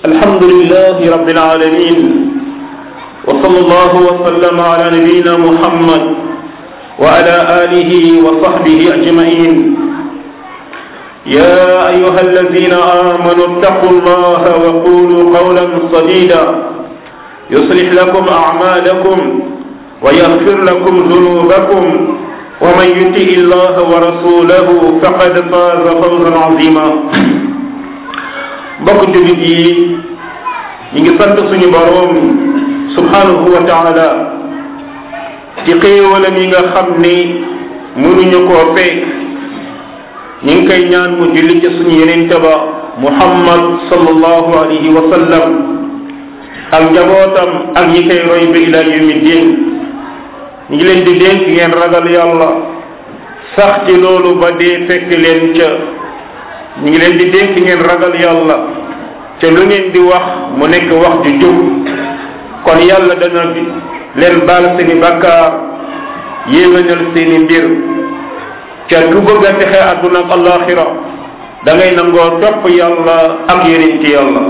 الحمد لله رب العالمين وصلى الله وسلم على نبينا محمد وعلى آله وصحبه أجمعين يا أيها الذين آمنوا اتقوا الله وقولوا قولا سديدا يصلح لكم أعمالكم ويغفر لكم ذنوبكم ومن يطع الله ورسوله فقد فاز فوزا عظيما mbokk jullit yi ñu ngi sant suñu boroom subhanahu wa taala ci xéewalam yi nga xam ni mënuñu koo fekk ñu ngi koy ñaan mu julli ci suñu yenente ba muhammad sallallahu alayhi wa sallam ak njabootam ak ñi koy roy ba ila yawmi din ñu ngi leen di dénk ngeen ragal yàlla sax ci loolu ba dee fekk leen ca ñu ngi leen di dénk ngeen ragal yàlla ca lu ngeen di wax mu nekk wax ju jub kon yàlla dana leen baal seeni bakkaar yéemanal seeni mbir ca ku bëgg a texe àdduna ak alaxira da ngay nangoo topp yàlla ak yeneen ci yàlla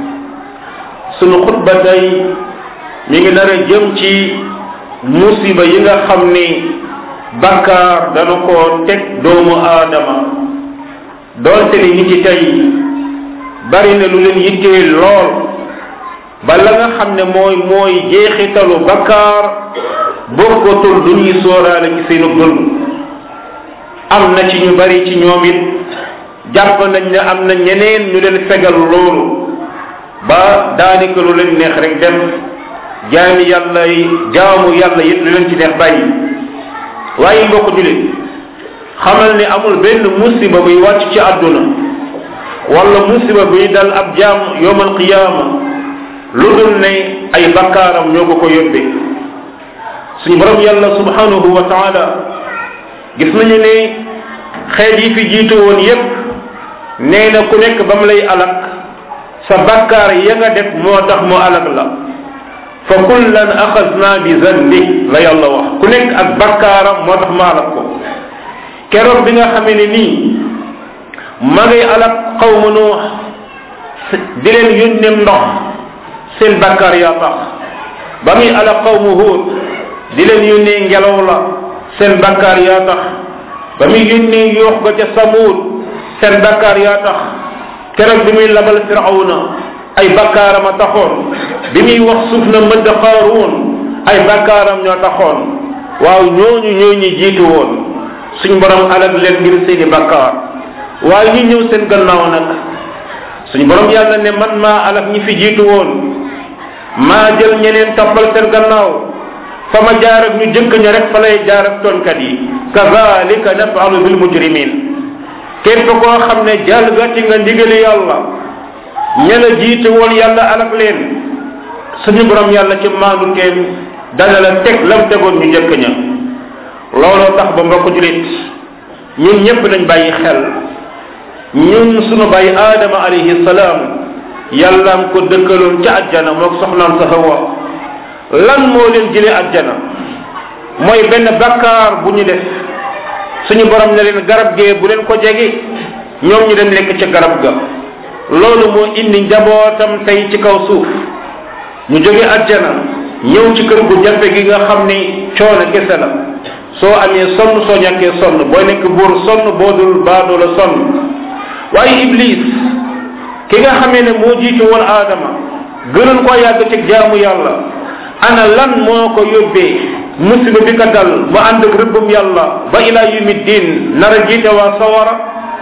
sunu xutba tey mi ngi nar a jëm ci musiba yi nga xam ni bakkaar dana koo teg doomu aadama doonte ni nit yi tey bari na lu leen yitteel lool ba la nga xam ne mooy mooy jeexitalu bakkaar bokkatul du ñuy sóoraale ci seenu dund am na ci ñu bari ci ñoom it jàpp nañ ne am na ñeneen ñu leen fegal loolu ba daanaka lu leen neex rek dem jaami yàlla yi jaamu yàlla it lu leen ci neex bàyyi waaye mbokk julit xamal ni amul benn musiba buy wàcc ci àdduna wala musiba buy dal ab jaam yowmal qiyaama lu dul ne ay bakkaaram ñoo ko ko yóbbee suñu borom yàlla subhanahu wa taala gis nañu ne xeet yi fi jiitu woon yépp nee na ku nekk ba mu lay alak sa bakkaar ya nga def moo tax mu alak la fa kullan axasna bi zanbi la yàlla wax ku nekk ak bakkaaram moo tax mu alak ko keroog bi nga xamee ne nii ma ngay alak xawma nuux di leen yónneem ndox seen bakkaar yaa tax ba muy alak xawma huut di leen yónnee ngelaw la seen bakkaar yaa tax ba muy yónnee yoox ga ca samuud seen bakkaar yaa tax keroog bi muy labal firawna ay bakkaaram a taxoon bi muy wax suuf na mëdd xaaruun ay bakkaaram ñoo taxoon waaw ñooñu ñooñu jiitu woon suñ borom alal leen ngir seeni bakkaar waaye ñi ñëw seen gannaaw nag suñ borom yàlla ne man maa alal ñi fi jiitu woon maa jël ñeneen toppal seen gannaaw fa ma jaar ak ñu jëkk ña rek fa lay jaar ak toonkat yi kazalika nafalu bil mujrimin képp koo xam ne jalgati nga ndigali yàlla ña la jiitu woon yàlla alal leen suñu borom yàlla ci maandu teem dana la teg lam tegoon ñu jëkk ña looloo tax ba mbokk julit ñun ñëpp nañ bàyyi xel ñun sunu bàyyi aadama alayhi salaam yàllaam ko dëkkaloon ca ajjana mook soxnaam sa hawa lan moo leen jëlee ajjana mooy benn bakkaar bu ñu def suñu borom ne leen garab gee bu leen ko jege ñoom ñu dem lekk ca garab ga loolu moo indi njabootam tey ci kaw suuf ñu jóge ajjana ñëw ci kër gu jafe gi nga xam ni coono kese la soo amee sonn soo ñàkkee sonn booy nekk buur sonn boo dul baadoo la sonn waaye iblis ki nga xamee ne moo jiitu woon aadama gënoon koo yàgg ci jaamu yàlla ana lan moo ko yóbbee musiba bi ko dal mu ànd ak rëbbum yàlla ba ila yumi diin nar a jiite waa sawara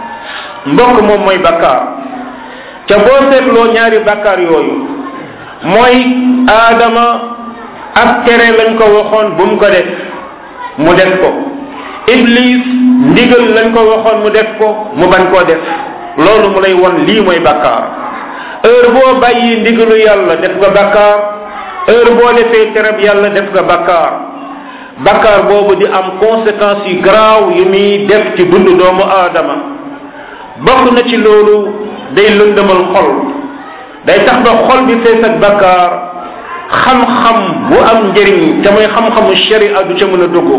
mbokk moom mooy bakkaar ca boo seetloo ñaari bakkaar yooyu mooy aadama ak tere lañ ko waxoon bu mu ko def mu def ko iblis ndigal lañ ko waxoon mu def ko mu bañ koo def loolu mu lay won lii mooy bakkaar heure boo bàyyi ndigalu yàlla def nga bakkaar heure boo defee tereb yàlla def nga bakkaar bakkaar boobu di am conséquences yu garaaw yu muy def ci dund doomu aadama bokk na ci loolu day lëndëmal xol day tax ba xol bi fees ak bakkaar xam-xam bu am njëriñ te mooy xam-xamu sharia du ca mën a dugg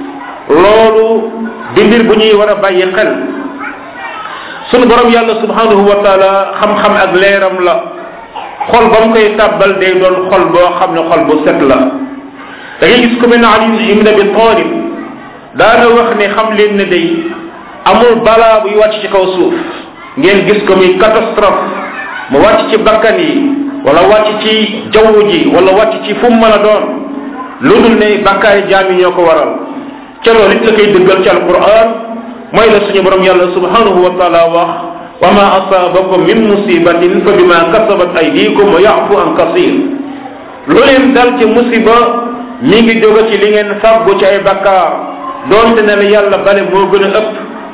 loolu di mbir bu ñuy war a bàyyi xel sunu borom yàlla subhanahu wa taala xam-xam ak leeram la xol ba mu koy tàbbal day doon xol boo xam ne xol bu set la da ngay gis ku mel ne Ali ibn Abi Talib daana wax ne xam leen ne day amul balaa buy wàcc ci kaw suuf ngeen gis ko muy catastrophe mu wàcc ci bakkan yi wala wàcc ci jaww ji wala wàcc ci fu mu mën a doon lu dul ne bakkaari jaam yi ñoo ko waral ca loolu it la koy dëggal ci alquran mooy la suñu borom yàlla subhanahu wa taala wax wa ma asabakum min musibatin fa bima kasabat aydikum wa yafu an kasir lu leen dal ci musiba mi ngi jóge ci li ngeen fàggu ci ay bakkaar doonte ne la yàlla bale moo gën a ëpp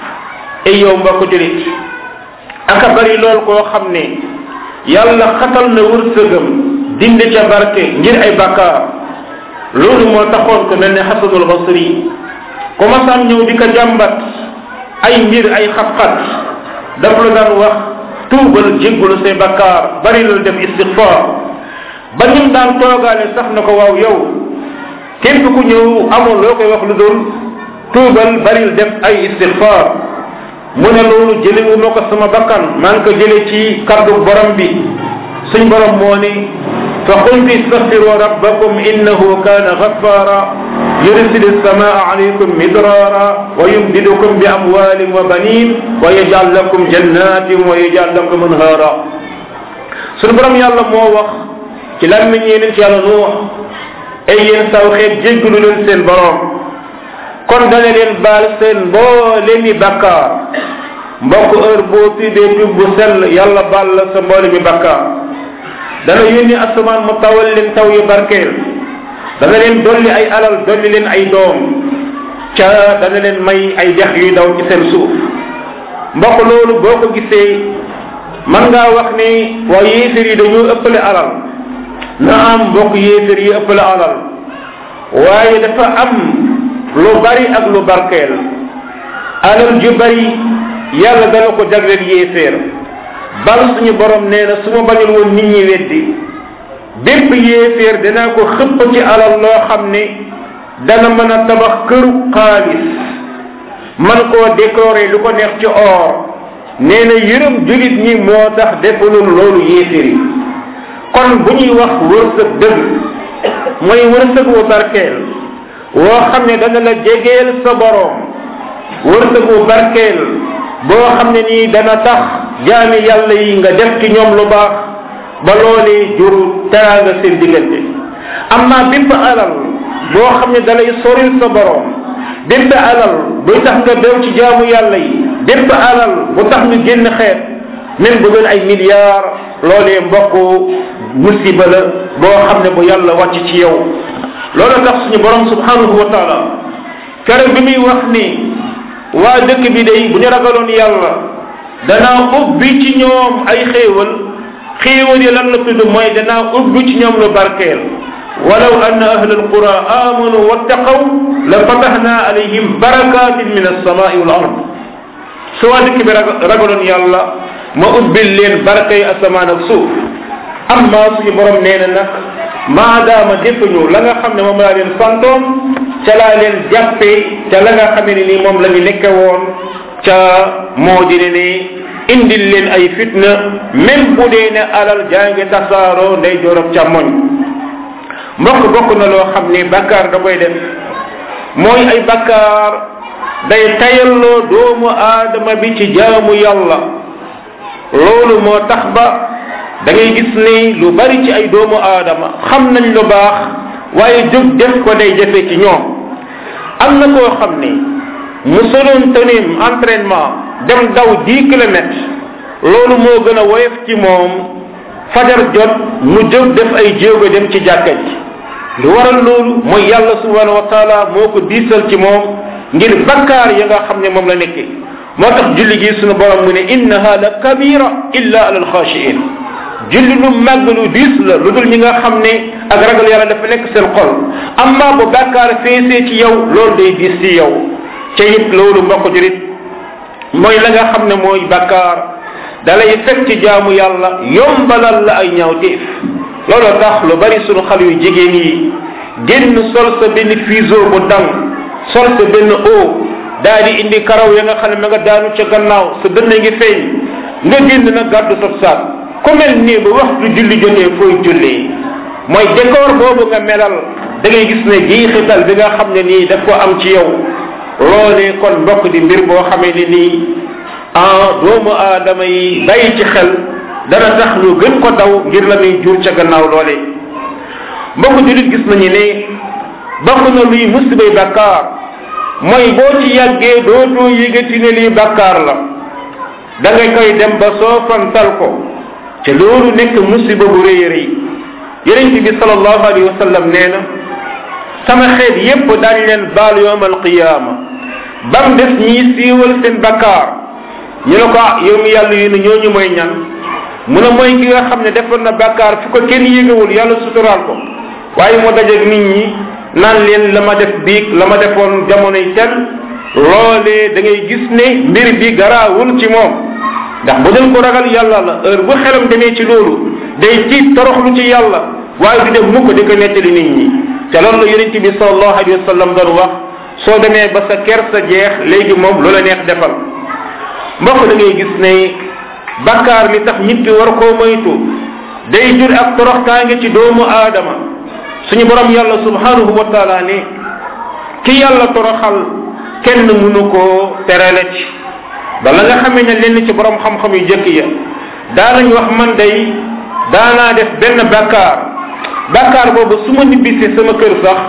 ay yow mbokk julit aka bari lool koo xam ne yàlla xatal na wërsëgam dindi ca barke ngir ay bakkaar loolu moo taxoon ko mel ne xasanul basri ku masaan ñëw di ko jàmbat ay mbir ay xat-xat daf la daan wax tuubal jéggalu say bakkaar bari la def istigfaar ba ñun daan toogaale sax na ko waaw yow képp ku ñëw amul loo koy wax lu dul tuubal baril def ay istigfaar mu ne loolu jëlewu ma ko sama bakkan maa ngi ko jële ci kaddu borom bi suñ borom moo ni fa qultu istaghfiru rabbakum innahu kana ghaffara يرسل السماء عليكم مدرارا ويمددكم بأموال وبنين ويجعل لكم جنات ويجعل لكم انهارا سن برام يالا مو واخ ci làmmiñ yéen ci yàlla nuux ay yéen saw xeet jéggalu leen seen borom kon dana leen baal seen mboolemi bakkaar mbokk heure boo tuddee tub bu sell yàlla baal la sa mboolemi bakkaar dana yónni asamaan mu tawal leen taw yu barkeel dana leen dolli ay alal dolli leen ay doom ca dana leen may ay dex yuy daw ci seen suuf mbokk loolu boo ko gisee man ngaa wax ni waa yéefér yi dañoo ëppale alal na am mbokk yéefér yi ëppale alal waaye dafa am lu bari ak lu barkeel alal ju bari yàlla dana ko jagleel yéeféer bal suñu borom nee na su ma bañul woon nit ñi weddi bépp yéeféer danaa ko xëpp ci alal loo xam ne dana mën a tabax këru xaalis man koo décorer lu ko neex ci or nee na yërëm julit ñi moo tax defalul loolu yéeféer yi kon bu ñuy wax wërsëg dëgg mooy wërsëg wu barkeel woo xam ne dana la jegeel sa borom wërsëg wu barkeel boo xam ne nii dana tax jaami yàlla yi nga def ci ñoom lu baax ba loolee jur teraanga seen diggante amma bépp alal boo xam ne dalay soril sa borom bépp alal buy tax nga dew ci jaamu yàlla yi bépp alal bu tax ñu génn xeet même bu doon ay milliards loolee mbokk musiba la boo xam ne bu yàlla wàcc ci yow loolu tax suñu borom subhanahu wa taala keroog bi muy wax ni waa dëkk bi day bu ñu ragaloon yàlla danaa ubbi ci ñoom ay xéewal xéewal yi lan la tudd mooy danaa ubbi ci ñoom lu barkeel walaw anna ahla alqura amanu wattaqaw la fatahna alayhim barakatin min alsamai wal ard su waa dëkk bi ragaloon yàlla ma ubbil leen barkay asamaan ak suuf amma suñu borom nee na nag maadaama defuñu la nga xam ne moom laa leen santoon ca laa leen jàppee ca la nga xamee ne nii moom la ñu nekke woon ca moo di ne ne indil leen ay fitna même bu dee ne alal jaa ngi tasaaroo nday joor ak càmmoñ mbokk bokk na loo xam ne bakkaar da koy def mooy ay bakkaar day tayalloo doomu aadama bi ci jaamu yàlla loolu moo tax ba da ngay gis ni lu bari ci ay doomu aadama xam nañ lu baax waaye jóg def ko day jafe ci ñoom am na koo xam ni mu soloon tenim entraînement dem daw dix kilomètres loolu moo gën a woyof ci moom fajar jot mu jóg def ay jéego dem ci jàkka ji lu waral loolu mooy yàlla subhanahu wa taala moo ko diisal ci moom ngir bakkaar ya nga xam ne moom la nekkee moo tax julli gi sunu borom mu ne innaha la kabira illa ala alxaashiin julli lu màgg lu diis la lu dul ñi nga xam ne ak ragal yàlla dafa nekk seen xol amma bu bàkkaar feesee ci yow loolu day diis ci yow ca it loolu mbokk jurit mooy la nga xam ne mooy bàkkaar dalay fekk ci jaamu yàlla yombalal la ay ñaawteef loolu tax lu bari sunu xale yu jigéen yi génn sol sa benn fiso bu dang sol sa benn o daal di indi karaw ya nga xam ne ma nga daanu ca gannaaw sa dënn ngi feeñ nga génn nag gàddu sa saat ku ku mel nii bu waxtu julli jotee fooy jullee mooy décor boobu nga melal da ngay gis ne jeexital bi nga xam ne nii daf ko am ci yow loolee kon mbokk di mbir boo xamee ne nii ah doomu aadama yi bàyyi ci xel dana tax ñu gën ko daw ngir la muy jur ca gannaaw loole mbokk julit gis nañu ne bokk na luy musibay bakkaar mooy boo ci yàggee dootoo yëgati ne lii bakkaar la da nga koy dem ba soofantal ko te loolu nekk musiba bu rëy rëy yonent bi sallallahu alayhi wa sallam nee na sama xeet yépp daañ leen baal yowm alqiyaama bam des ñii siiwal seen bakkaar ñu ne ko ah yow mi yàlla yi ne ñooñu mooy ñan mu ne mooy ki nga xam ne defoon na bakkaar fu ko kenn yégawul yàlla suturaal ko waaye mu dajeeg nit ñi naan leen la ma def biig la ma defoon jamonoy tel loolee da ngay gis ne mbir bi garaawul ci moom ndax bu dul ko ragal yàlla la heure bu xelam demee ci loolu day tiit toroxlu ci yàlla waaye du dem mukk di ko nettali nit ñi te loolu la yonente bi salallahu alayhi wa sallam doon wax soo demee ba sa ker sa jeex léegi moom lu la neex defal mbokk da ngay gis ne bakkaar li tax nit ki war koo moytu day jur ak toroxtaange ci doomu aadama suñu borom yàlla subhanahu wa taala ne ki yàlla toroxal kenn mënu koo terale ci bala nga xamee ne lenn ci borom xam-xam yu jëkk ya daanañ wax man day daanaa def benn bakkaar bakkaar boobu su ma nibbisee sama kër sax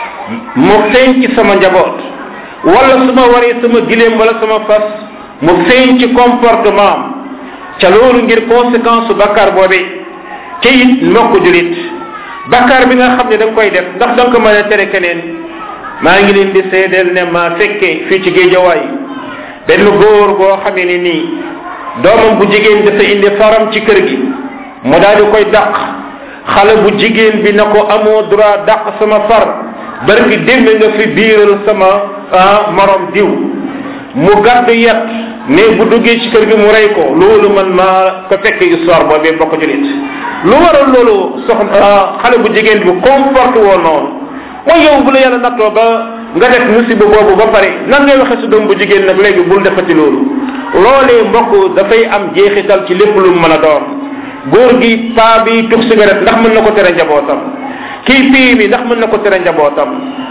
mu feeñ ci sama njaboot wala su ma waree sama gileem wala sama fas mu feeñ ci comportement am ca loolu ngir conséquence su bakkaar boobee te it mbokk julit bakkaar bi nga xam ne da nga koy def ndax da nga ko mën a tere keneen maa ngi leen di seedeel ne ma fekkee fii ci géejawaay benn góor boo xamee ne nii doomam bu jigéen dafa indi faram ci kër gi mu daal di koy dàq xale bu jigéen bi na ko amoo droit dàq sama far barki démb nga fi biiral sama morom diw mu gàddu yet ne bu duggee ci kër gi mu rey ko loolu man maa ko fekk histoire boobee bokk julit lu waral loolu soxna xale bu jigéen bi comporte woo noonu mooy yow bu la yàlla nattoo ba nga def musiba boobu ba pare nan ngay waxee su doom bu jigéen nag léegi bul defati loolu loolee mbokk dafay am jeexital ci lépp lu mën a doon góor gi paa bi tux cigarette ndax mën na ko tere njabootam kii pii bi ndax mën na ko tere njabootam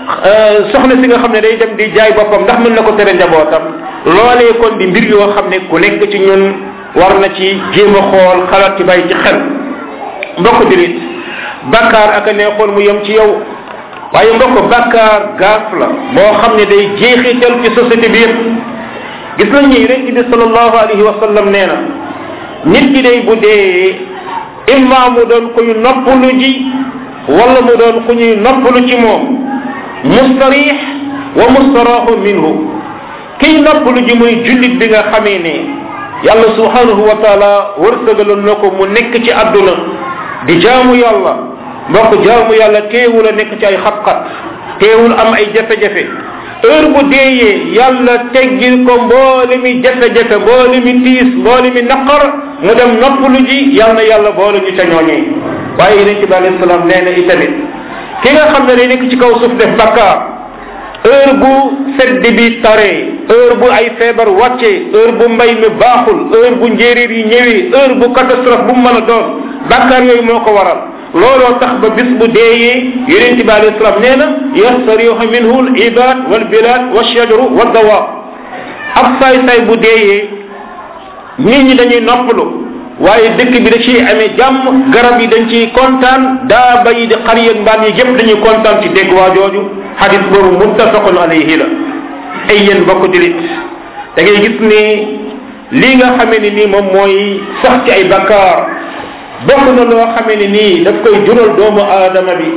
soxna si nga xam ne day dem di jaay boppam ndax mën na ko tere njabootam loolee kon di mbir yoo xam ne ku nekk ci ñun war na ci jéem a xool xalaat ci bàyyi ci xel mbokk dirit bakkaar ak a neexoon mu yem ci yow waaye mbokk bakkaar gaaf la boo xam ne day jeexital ci société bi yëpp gis nañ ni yonent bi sallallahu alayhi wa sallam nee na nit ki day bu dee imma mu doon kuy noppalu ji wala mu doon ku ñuy noppalu ci moom mustarix wa mustarahu minhu kiy noppalu ji muy jullit bi nga xamee ne yàlla subhanahu wa taala wërsëgaloon na ko mu nekk ci àdduna di jaamu yàlla mbokk jaamu yàlla teewul a nekk ci ay xat-xat teewul am ay jafe-jafe heure bu deeyee yàlla teggil ko mboole mi jafe-jafe mboole mi tiis mboole mi naqar mu dem noppalu ji yàlla na yàlla boole ñu ca ñooñee waaye yonent bi alayhi salaam nee na itamit ki nga xam ne day nekk ci kaw suuf def bakkaar heure bu sedd bi taree heure bu ay feebar wàccee heure bu mbay mi baaxul heure bu njéeréer yi ñëwee heure bu catastrophe bu mu mën a doon bakkaar yooyu moo ko waral looloo tax ba bis bu deeyee yonente bi alayhi salaam nee na yastarihu minhu l ibad wal bilad wa shajaru wa dawa ab saay saay bu deeyee nit ñi dañuy noppalu waaye dëkk bi da ciy amee jàmm garab yi dañ ciy kontaan daa bayi di xar yeeg mbaam yi yëpp dañuy kontaan ci dégg waa jooju xadis boobu muttafaqun alayhi la ay yéen bokk julit da ngay gis ni lii nga xamee ni nii moom mooy sax ci ay bakkaar bokk na loo xamee ni nii daf koy jural doomu aadama bi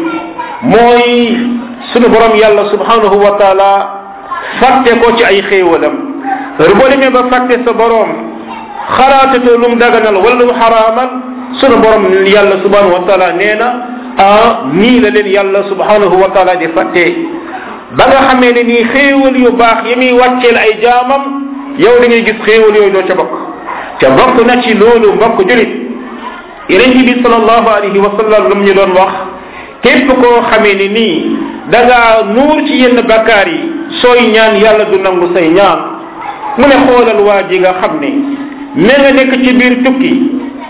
mooy sunu borom yàlla subhanahu wa taala fàtte ko ci ay xéewalam heure boo demee ba fàtte sa borom xalaatatoo lu mu daganal wala lu mu xaraamal sunu borom yàlla subhanahu wa taala nee na ah nii la leen yàlla subhanahu wa taala di fàttee ba nga xamee ne nii xéewal yu baax yi muy wàcceel ay jaamam yow da ngay gis xéewal yooyu doo ca bokk ca bokk na ci loolu mbokk julit yeneen bi salallahu alayhi wa sallam lu mu ñu doon wax képp koo xamee ni nii da ngaa nuur ci yenn bakkaar yi sooy ñaan yàlla du nangu say ñaan mu ne xoolal waa ji nga xam ne me nga nekk ci biir tukki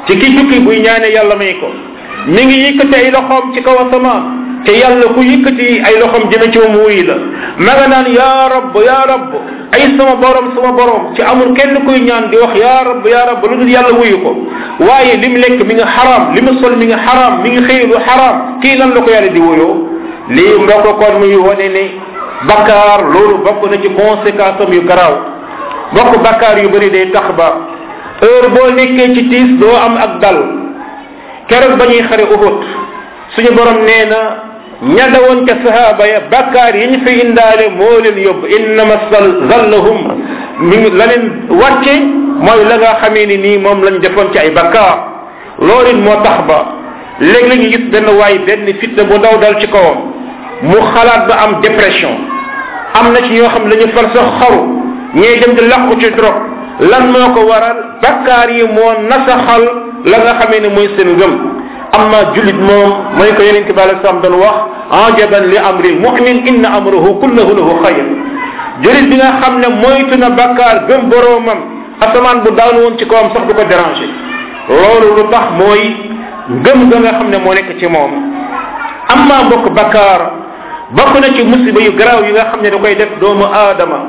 ci ki jukki buy ñaane yàlla may ko mi ngi yëkkati ay loxoom ci kaw asamaan te yàlla ku yëkkati ay loxoom jëme ci moom wuy la ma nga naan yaa rabb yaa rabb ay sama borom sama borom ci amul kenn kuy ñaan di wax yaa rabb yaa rabb lu dul yàlla wuyu ko waaye li mu lekk mi nga xaraam li mu sol mi nga xaraam mi ngi xëy lu xaraam kii lan la ko yàlla di wuyoo lii mbokk kon muy wane ne bakkaar loolu bokk na ci conséquence am yu garaaw bokk bakkaar yu bëri day tax ba heure boo nekkee ci tiis doo am ak dal keroog ba ñuy xare Uhud suñu borom nee na ña dawoon ca sahaaba ya bakkaar yi ñu fi indaale moo leen yóbbu innama zallahum mi ngi la leen wàcce mooy la nga xamee ni nii moom lañ defoon ci ay bakkaar loolu it moo tax ba léeg-léeg ñu gis benn waay benn fitna bu daw dal ci kawam mu xalaat ba am dépression am na ci ñoo xam ne dañu far sax xaru ñee dem di làqu ci drogue lan moo ko waral bakkaar yi moo nasaxal la nga xamee ne mooy seen ngëm amma julit moom mooy ko yonente bi alei salaam doon wax ajaban li amri mumin inna amruhu kullahu lahu xayr julit bi nga xam ne moytu na bakkaar gëm boroomam asamaan bu daanu woon ci kawam sax du ko déranger loolu lu tax mooy ngëm ga nga xam ne moo nekk ci moom amma mbokk bakkaar bokk na ci musiba yu garaaw yi nga xam ne da koy def doomu aadama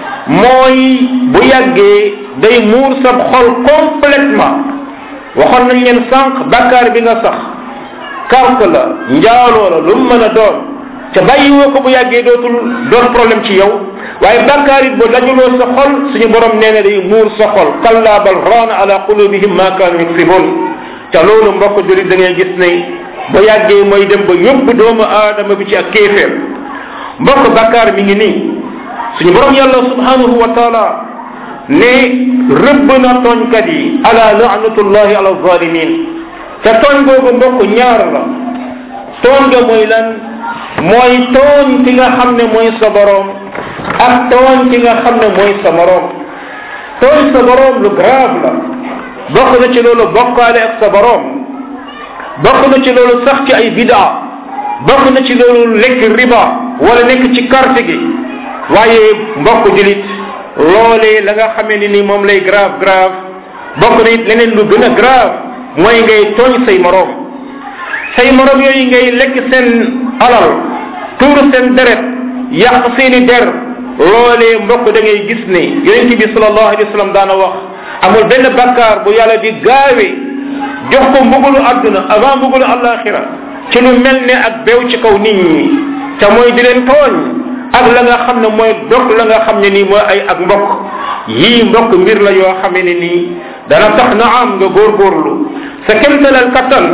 mooy bu yàggee day muur sab xol complètement waxoon nañ leen sànq bakkaar bi nga sax carte la njaaloo la lu mu mën a doon te bàyyiwoo ko bu yàggee dootul doon problème ci yow waaye bakkaar it bu dajuloo sa xol suñu borom nee na day muur sa xol kalla bal raana ala qulubihim ma kaanu yaksibun te loolu mbokk jurit da ngay gis ne ba yàggee mooy dem ba yóbbu doomu aadama bi ci ak kéeféer mbokk bakkaar mi ngi nii suñu borom yàlla subhanahu wa taala ne rëbb na tooñkat yi ala laanatullahi ala zalimin te tooñ googu mbokk ñaar la tooñ ga mooy lan mooy tooñ ki nga xam ne mooy sa borom ak tooñ ki nga xam ne mooy sa morom tooñ sa borom lu grave la bokk na ci loolu bokkaale ak sa borom bokk na ci loolu sax ci ay bidaa bokk na ci loolu lekk riba wala nekk ci carte gi waaye mbokk julit loolee la nga xamee ni ni moom lay grave grave bokk na it leneen lu gën a grave mooy ngay tooñ say moroom say moroom yooyu ngay lekk seen alal tuur seen deret yàq seeni der loolee mbokk da ngay gis ne yonent bi sallallahu alayhi wa sallam daana wax amul benn bakkaar bu yàlla di gaawe jox ko mbugulu àdduna avant mbugulu àllaaxira ci lu mel ne ak beew ci kaw nit ñi te mooy di leen tooñ ak la nga xam ne mooy dog la nga xam ne nii mooy ay ak mbokk yii mbokk mbir la yoo xam ne nii dana tax na am nga góorgóorlu sa kemtalal kattan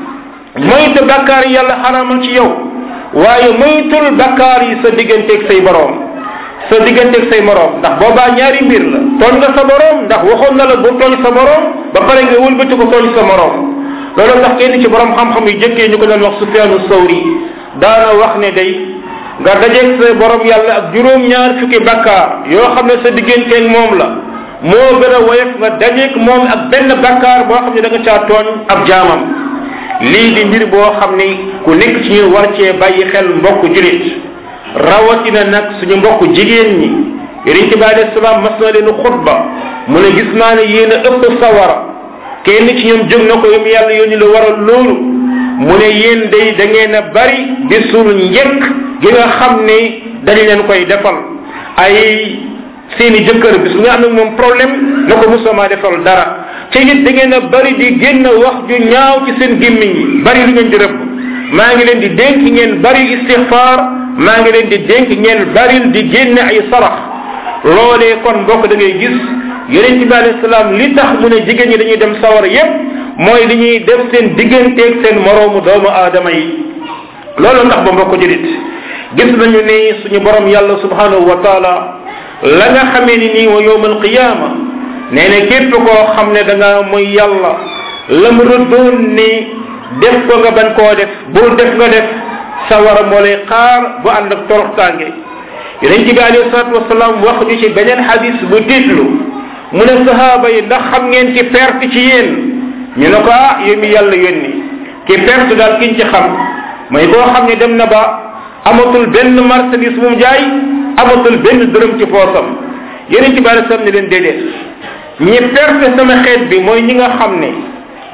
moytu bakkaar yi yàlla xaraamal ci yow waaye moytul bakkaar yi sa digganteeg say boroom sa digganteeg say moroom ndax boobaa ñaari mbir la tooñ nga sa boroom ndax waxoon na la bu tooñ sa boroom ba pare nga wëlbati ko tooñ sa moroom loolu tax kenn ci borom xam-xam yu jëkkee ñu ko doon wax Sufyaanu Sawri daana wax ne day nga dajeeg sa borom yàlla ak juróom-ñaar fukki bakkaar yoo xam ne sa digganteeg moom la moo gën a woyof nga dajeeg moom ak benn bakkaar boo xam ne da nga caa tooñ ab jaamam lii di mbir boo xam ni ku nekk ci ñun war cee bàyyi xel mbokk julit rawatina nag suñu mbokk jigéen ñi yonent bi alayhi salaam mas na leen xutba mu ne gis naa ne yéen a ëpp sawara kenn ci ñoom jóg na ko yom yàlla yónni lu waral loolu mu ne yéen day da ngeen a bari di suul njëkk gi nga xam ne dañ leen koy defal ay seeni jëkkër bis nga am ak moom problème na ko musama defal dara ci it da ngeen a bari di génn wax ju ñaaw ci seen gémmiñ yi bari lu ngeen di rëbb maa ngi leen di dénk ngeen bari istixfaar maa ngi leen di dénk ngeen baril di génne ay sarax loolee kon mbokk da ngay gis yonent bi alayhi salaam li tax mu ne jigéen ñi dañuy dem sawar yépp mooy li ñuy def seen digganteeg seen moroomu doomu aadama yi loolu ndax ba mbokk julit gis nañu ne suñu borom yàlla subhanahu wa taala la nga xamee ni nii wa yowmal qiyaama nee na képp koo xam ne da nga mooy yàlla la mu rëddoon ni def ko nga bañ koo def bul def nga def sawara moo lay xaar bu ànd ak toroxtaange yonent bi alayhi salatu wasalaam wax ñu ci beneen xadis bu tiitlu mu ne sahaaba yi ndax xam ngeen ci perte ci yéen ñu ne ko ah yow mi yàlla yónni ki perte daal kiñ ci xam mooy koo xam ne dem na ba amatul benn marchandise bu mu jaay amatul benn dërëm ci poosam yonent bi alayhi salaam ne leen déedéet ñi perte sama xeet bi mooy ñi nga xam ne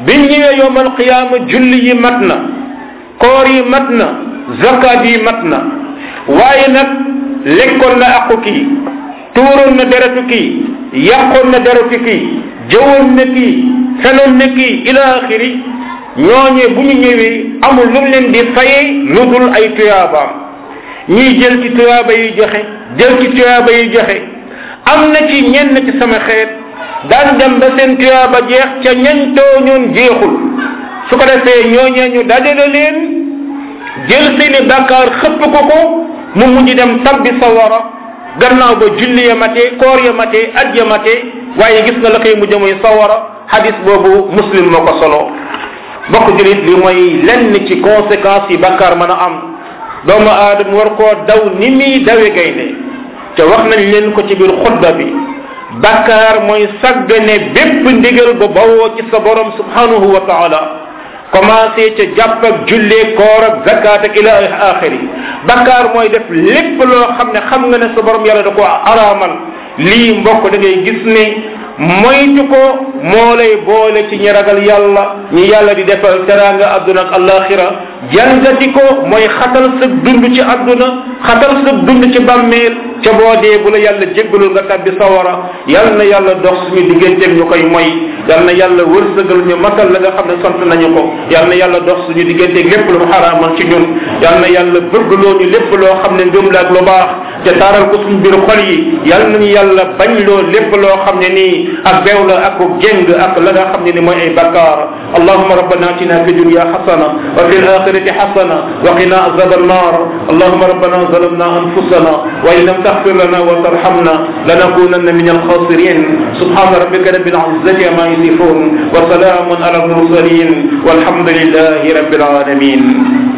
biñ ñëwee yowmal qiyaama julli yi mat na koor yi mat na zakat yi mat na waaye nag lekkoon na aqu kii tuuroon na deretu kii yàqoon na deretu kii jëwoon na kii fenoon na kii ila axiri ñooñee bu ñu ñëwee amul lu mu leen di fayee lu dul ay tuyaabaam ñuy jël ci tuyaaba yi joxe jël ci tuyaaba yi joxe am na ci ñenn ci sama xeet daan dem ba seen tuyaaba jeex ca ñañ tooñoon jeexul su ko defee ñooñee ñu dajale leen jël seeni bàkkaar xëpp ko ko mu mujj dem tabbi sawara gannaaw ba julli ya matee koor ya matee aj ya matee waaye gis nga la koy mujj muy sawara hadis boobu muslim moo ko solo mbokk julit li mooy lenn ci conséquences yi bàkkaar mën a am doomu aadama war koo daw ni muy dawe gaynde te wax nañ leen ko ci biir xutba bi bàkkaar mooy saggane bépp ndigal ba bawoo ci sa borom subhanahu wa taala commencé ca jàpp ak jullee koor ak zakat ak ila axiri bakkaar mooy def lépp loo xam ne xam nga ne sa borom yàlla da ko araamal lii mbokk da ngay gis ne moytu ko moo lay boole ci ñi ragal yàlla ñi yàlla di defal teraanga adduna ak alaxira jalgati ko mooy xatal sa dund ci adduna xatal sa dund ci bàmmeel ca boo dee bu la yàlla jéggalul nga tabbi sawara yal na yàlla dox suñu digganteeg ñu koy moy yal na yàlla wërsëgal ñu matal la nga xam ne sant nañu ko yal na yàlla dox suñu digganteeg lépp lu xaraamal ci ñun yal na yàlla bëggloo ñu lépp loo xam ne ngëm la ak lu baax te taaral ko suñu biir xol yi yal nañu yàlla bañ loo lépp loo xam ne nii ak beew la ak jéng ak la nga xam ne ni mooy ay bakkaar allahuma rabbana atina fi dunya xasana wa fi alaxirati xasana wa qina azab annar allahuma rabbana zalamna anfusana wa in lam taxfir lana wa tarhamna lanakunanna min alxasirin subhana rabbika rabbil izzati ama yasifun wa salamun ala almursalin walhamdulillahi rabbil alamin